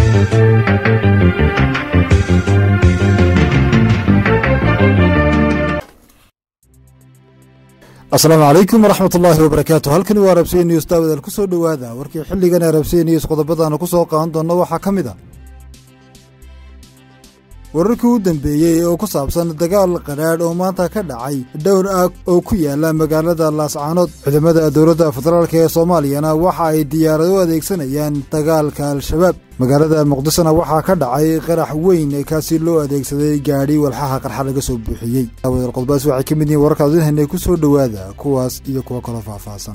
asalaamu calaykum waraxmat ullaahi wabarakaatu halkani waa rabsiya news daawadaal ku soo dhowaada warkii xilligan ee rabsiya news qodobadaana ku soo qaadan doonna waxaa ka mid a wararkii u dambeeyey oo ku saabsan dagaal qadhaadh oo maanta ka dhacay dhowr aag oo ku yaala magaalada laascaanood ciidamada dowladda federaalk ee soomaaliyana waxa ay diyaarado u adeegsanayaan dagaalka al-shabaab magaalada muqdisona waxaa ka dhacay qarax weyn kaasi loo adeegsaday gaadhi walxaha qarxa laga soo buuxiyey daawadaal qodobadaas waxay ka mid yihiin wararka adinhanay ku soo dhowaada kuwaas iyo kuwo kaloo faahfaahsan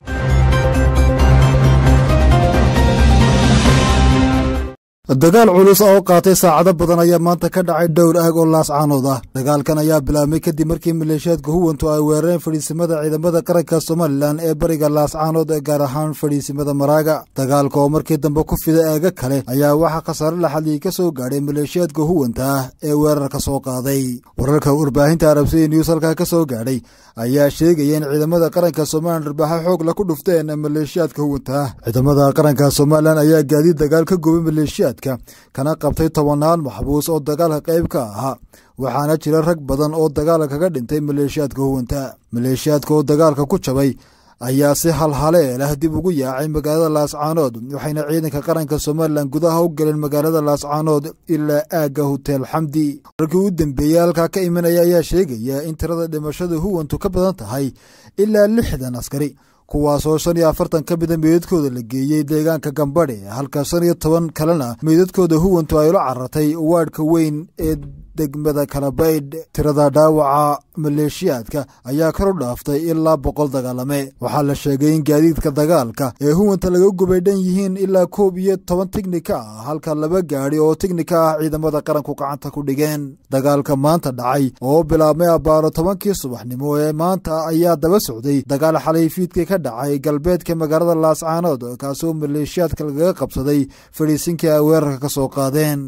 dagaal culus oo qaatay saacado badan ayaa maanta ka dhacay dhowr aag oo laascaanood ah dagaalkan ayaa bilaabmay kadib markii maleeshiyaadka huwantu ay weerareen fadhiisimada ciidamada qaranka somalilan ee bariga laascaanood gaar ahaan fadhiisimada maraaga dagaalka oo markii dambe ku fiday eega kale ayaa waxaa khasaare laxadii ka soo gaadhay maleeshiyaadka huwanta ah ee weerarka soo qaaday wararka warbaahinta arabsiya news halkaa ka soo gaadhay ayaa sheegaya in ciidamada qaranka somalilan dharbaaxo xoog la ku dhufteen maleeshiyaadka huwanta ah ciidamada qaranka somalilan ayaa gaadiid dagaal ka gubay maleeshiyaad kana qabtay tobannaan maxbuus oo dagaalka qayb ka ahaa waxaana jira rag badan oo dagaalka kaga dhintay maleeshiyaadka huwanta maleeshiyaadka oo dagaalka ku jabay ayaa si halhaleel ah dib ugu yaacay magaalada laascaanood waxayna ciidanka qaranka somalilan gudaha u galeen magaalada laascaanood ilaa aagga hotel xamdi warkii u dambeeyey halkaa ka imanaya ayaa sheegaya in tirada dhimashada huwantu ka badan tahay ilaa lixdan askari kuwaasoo shan iyo afartan ka mida meydadkooda la geeyey deegaanka gambadhe halka shan iyo toban kalena meydadkooda huwantu ay ula carartay waadhka weyn ee degmada kalabaydh tirada dhaawaca maleeshiyaadka ayaa kor u dhaaftay ilaa boqol dagaalame waxaa la sheegay in gaadiidka dagaalka ee huwanta laga gubay dhan yihiin ilaa koob iyo toban tignika ah halka laba gaadhi oo tignika ah ciidamada qaranku gacanta ku dhigeen dagaalka maanta dhacay oo bilaabmay abbaaro tobankii subaxnimo ee maanta ayaa daba socday dagaal xalay fiidkii ka dhacay galbeedka magaalada laascaanood kaasoo maleeshiyaadka lagaga qabsaday fadhiisinkii ay weerarka ka soo qaadeen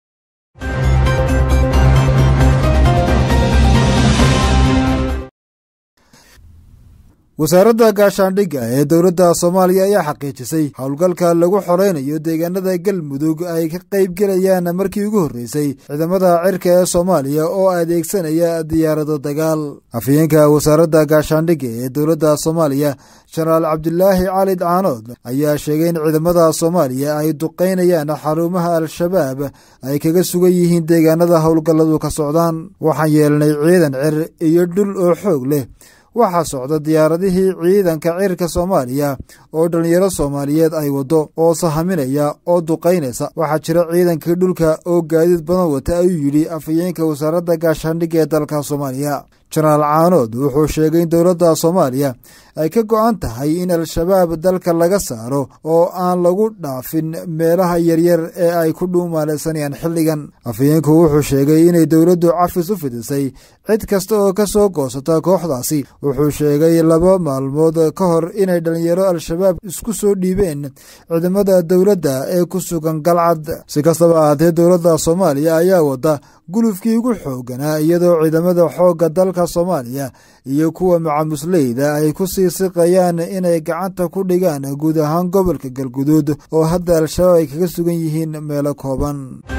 wasaaradda gaashaandhigga ee dowladda soomaaliya ayaa xaqiijisay howlgalka lagu xoreynayo deegaanada galmudug ay ka qayb gelayaan markii ugu horreysay ciidamada cirka ee soomaaliya oo adeegsanaya diyaarado dagaal afhayeenka wasaaradda gaashaandhigga ee dowladda soomaaliya jenaraal cabdilaahi cali caanood ayaa sheegay in ciidamada soomaaliya ay duqaynayaan xarumaha al-shabaab ay kaga sugan yihiin deegaanada howlgalladu ka socdaan waxaan yeelnay ciidan cir iyo dhul oo xoog leh waxaa socda diyaaradihii ciidanka cirka soomaaliya oo dhallinyaro soomaaliyeed ay waddo oo sahaminaya oo duqaynaysa waxaa jira ciidankii dhulka oo gaadiid badan wata ayuu yidhi afhayeenka wasaaradda gaashaandhigga ee dalka soomaaliya jenaraal caanood wuxuu sheegay in dowladda soomaaliya ay ka go'an tahay in al-shabaab dalka laga saaro oo aan lagu dhaafin meelaha yaryar ee ay ku dhuumaalaysanayaan xilligan afhayeenku wuxuu sheegay inay dowladdu cafis u fidisay cid kasta oo ka soo goosata kooxdaasi wuxuu sheegay laba maalmood ka hor inay dhallinyaro al-shabaab isku soo dhiibeen ciidamada dowladda ee ku sugan galcad si kastaba ahaatee dowladda soomaaliya ayaa wada gulufkii ugu xooganaa iyadoo ciidamada xoogga dalka soomaaliya iyo kuwa macamusleyda ay ku sii siqayaan inay gacanta ku dhigaan guud ahaan gobolka galguduud oo hadda al-shabaab ay kaga sugan yihiin meelo kooban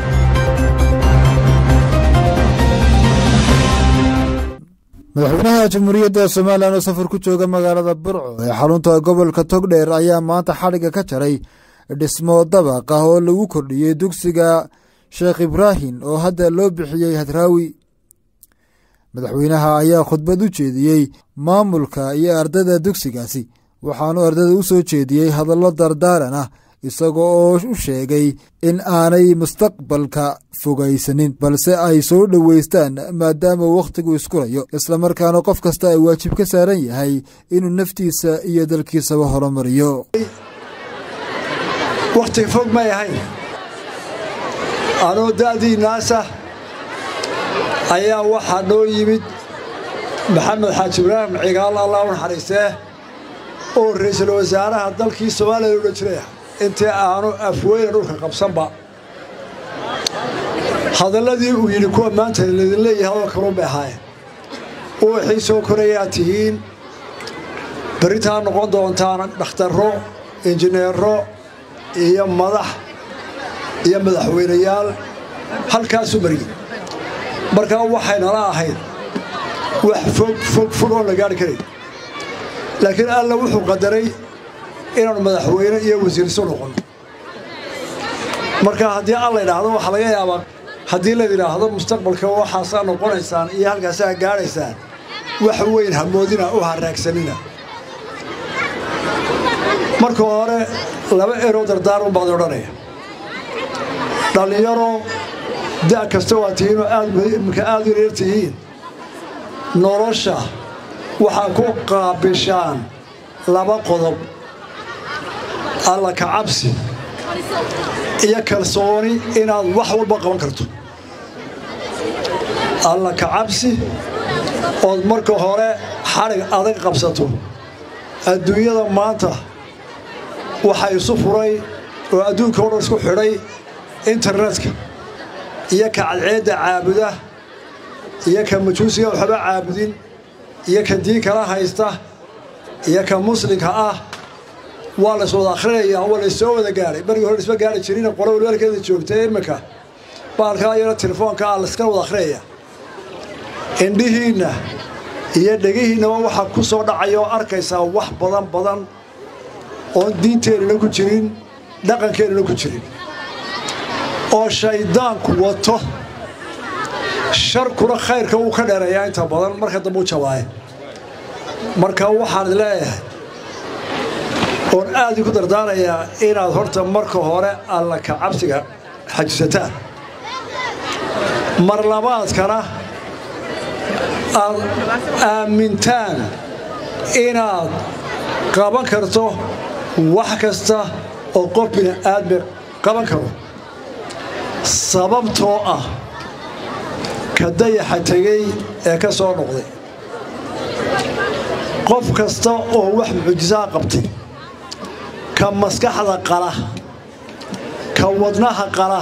madaxweynaha jamhuuriyadda somalilan oo safar ku jooga magaalada burco ee xarunta gobolka togdheer ayaa maanta xadhigga ka jaray dhismo dabaq ah oo lagu kordhiyey dugsiga sheekh ibraahim oo hadda loo bixiyey hadraawi madaxweynaha ayaa khudbad u jeediyey maamulka iyo ardayda dugsigaasi waxaanu ardayda u soo jeediyey hadallo dardaaran ah isagoo oo u sheegay in aanay mustaqbalka fogaysanin balse ay soo dhoweystaan maadaama wakhtigu iskulayo islamarkaana qof kasta ay waajib ka saaran yahay inuu naftiisa iyo dalkiisaba horumariyo wakhti fog may ahayn anoo da'dii naasa ayaa waxaa noo yimid maxamed xaaji ibraahim cigaal allah u naxariistee oo ra'iisul wasaaraha dalkii soomaaliya odhan jiray intii aanu afweyne dhulka qabsanba hadalladii uu yidhi kuwa maanta laydin leeyahay hadal kaluun bay ahaayeen uwaxii soo korayaa tihiin berritaa noqon doontaan dhakhtarro injineero iyo madax iyo madaxweynayaal halkaasu mariyey markaa waxaynala ahayd wax fog fog fog oon la gaari karayn laakiin alla wuxuu qadaray inaanu madaxweyne iyo wasiirso noqonno marka haddii alla idhaahdo waxaa laga yaabaa haddii la yidhaahdo mustaqbalka waxaasaa noqonaysaan iyo halkaasaa gaadhaysaan wax weyn hamoodina u haraagsanina marka hore laba eroo dardaarun baad odhanaya dhallinyaro da' kasta waa tihiinoo aadimka aad u yaryar tihiin nolosha waxaa ku qaabishaan laba qodob alla ka cabsi iyo kalsooni inaad wax walba qaban karto alla ka cabsi ood marka hore xadhig adag qabsato adduunyada maanta waxaa isu furay oo adduunka o dhan isku xidhay internetka iyo ka cadceedda caabuda iyo ka majuusiga waxba caabudin iyo ka diin kala haysta iyo ka muslimka ah waa lays wada akhrinayaa waa laysoo wada gaadhay markii hore isma gaari jirin qolo walwaalkeeda joogta iminka baalkaa yaro telefoonka ah layska wada akhrinayaa indhihiinna iyo dhegihiinnaba waxaa ku soo dhacaya oo arkaysaa wax badan badan oon diinteennana ku jirin dhaqankeennana ku jirin oo shayddaanku wato sharkuna khayrka wuu ka dheereeyaa inta badan marka dambe u jabaaye marka waxaan leeyahay oon aad ku dardaarayaa inaad horta marka hore alla ka cabsiga xajisataan mar labaadkana aad aamintaan inaad qaban karto wax kasta oo qof bini aadmi qaban karo sababtoo ah ka dayaxa tegey ee ka soo noqday qof kasta oo wax mucjisaa qabtay ka maskaxda qala ka wadnaha qala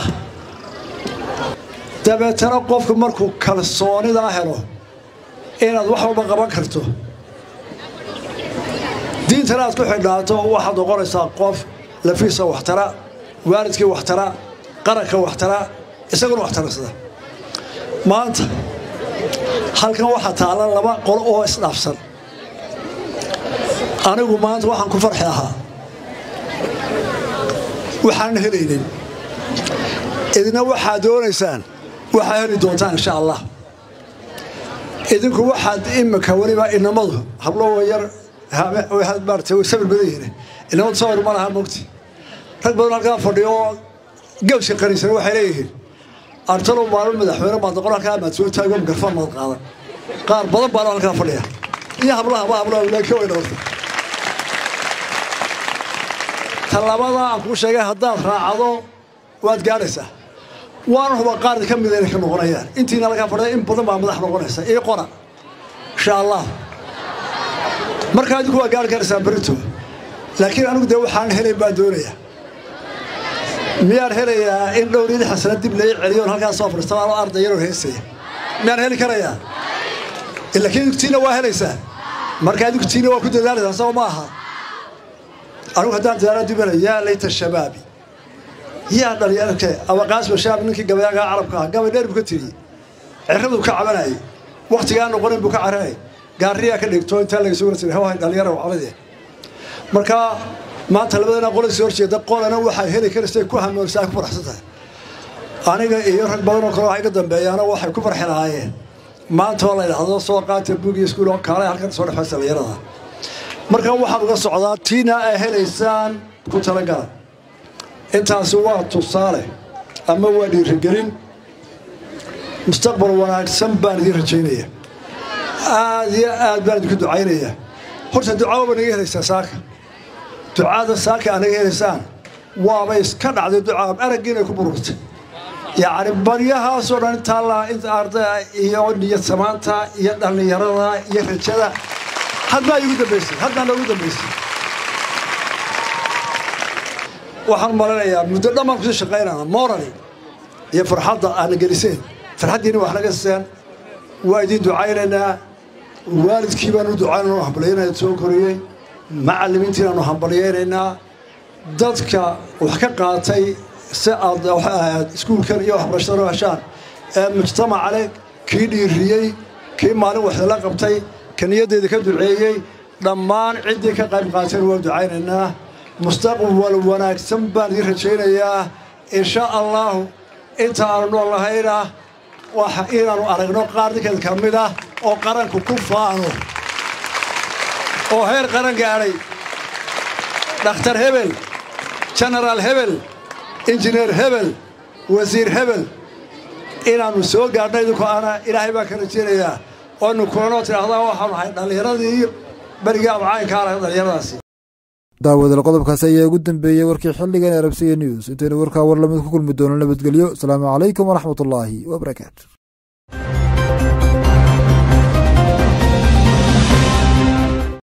dabeetana qofku markuu kalsoonidaa helo inaad wax walba qaban karto diintana aad ku xidhnaato waxaad noqonaysaa qof lafiisa waxtara waalidkii waxtara qaranka waxtara isaguna waxtararsada maanta halkan waxaa taalla laba qolo oo isdhaafsan anigu maanta waxaan ku farxi ahaa waxaan helaynin idina waxaad doonaysaan waxaa heli doontaan insha allah idinku waxaad imika weliba inamadu hablo yar maarata way sabir badan yihiin inamadu sawir ma laha mogti rag badan halkaa fadhiyo oo gawska qaniisana waxay leeyihiin artalow maalin madaxweyne baad noqon halkaa maad soo taago mikrofon maad qaadan qaar badan baana halkaa fadhiya iyo hablaha ma hablaha laakiin way dhawarta talabada aan kuu sheegay haddaad raacdo waad gaadhaysaa waana huba qaar ka mida inay ka noqonayaan intiina laga fadhiya in badan baa madax noqonaysa iyo qora insha allah markaa idinku waa gaari karaysaa berito laakiin anigu dee waxaan helayn baan doonayaa miyaan helayaa in dhowr iyo lixdan sana dib lai celiyoon halkaas soo fadhiista anoo arday yaroo heesaya miyaan heli karayaa laakiin idugtiina waa helaysaa markaa idugtiina waa ku dadaalaysaa soo ma aha anigu haddaan dadaala dibana yaa layta shabaabi yaa dhalinyarke abaqaasba shaab ninkii gabayaagaa carabka ah gabay dheer buu ka tiriyey ciraduu ka cabanayay wakhtigaa noqonin buu ka caranay gaariyaa ka dhigto intaa laga sugna jiray hawahay dhalinyara cabade markaa maanta labadana qolaysi horjeeda qolana waxay heli karaysay ku hamoonsaa ku faraxsan tahay aniga iyo rag badan oo kale waxay ka dambeeyaana waxay ku farxi lahaayeen maanta oo la yidhaahdo soo qaata bugi iskuul oo kaale halkan soo dhexaysa dhalinyarada markaa waxaan uga socdaa tiina ay helaysaan ku talagala intaasi waa tusaale ama waa dhiirigelin mustaqbal wanaagsan baan idiin rajaynaya aad iyo aad baan idinku ducaynaya horta ducaba ba naga helaysaa saaka ducada saaka aa naga helaysaan waaba iska dhacday ducaa araggiinay ku bururtay yacni baryahaasoo dhan intaallaa inta ardaya iyo niyad samaanta iyo dhallinyarada iyo rajada hadmaa igu dambaysay haddaa noogu dambaysay waxaan malinayaa muddo dhammaan kusii shaqaynana morali iyo farxadda aadna geliseen farxaddiina wax naga siseen waa idiin ducaynaynaa waalidkii baanu ducaynano hambalyaynaya soo koriyey macallimiintiinaanu hambalyaynaynaa dadka wax ka qaatay si aad iskuulkan iyo waxbarashada heshaan ee mujtamaca leh kii dhiiriyey kii maalin waxdala qabtay ka niyaddeeda ka duceeyey dhammaan ciddii ka qayb qaateen waa ducaynaynaa mustaqbal wanaagsan baan idiin rajaynayaa insha allaahu inta aanu nool lahayna waxa inaannu aragno qaar ninkeed ka mid ah oo qaranku ku faano oo heer qaran gaadhay dhakhtar hebel jenaraal hebel injineer hebel wasiir hebel inaannu soo gaadhno idinku ana ilaahay baan ka rajaynayaa oonu kulanoo tidhaahdaa waxaanu ahay dhallinyaradii berigii amcaynka arag dhallinyaradaasi daawadal qodobkaasi ayaa ugu dambeeyey warkii xilligan arabsiya news intaynu warkaa war lamid ku kulmi doono nabadgelyo asalaamu calaykum waraxmatullaahi wabarakaatu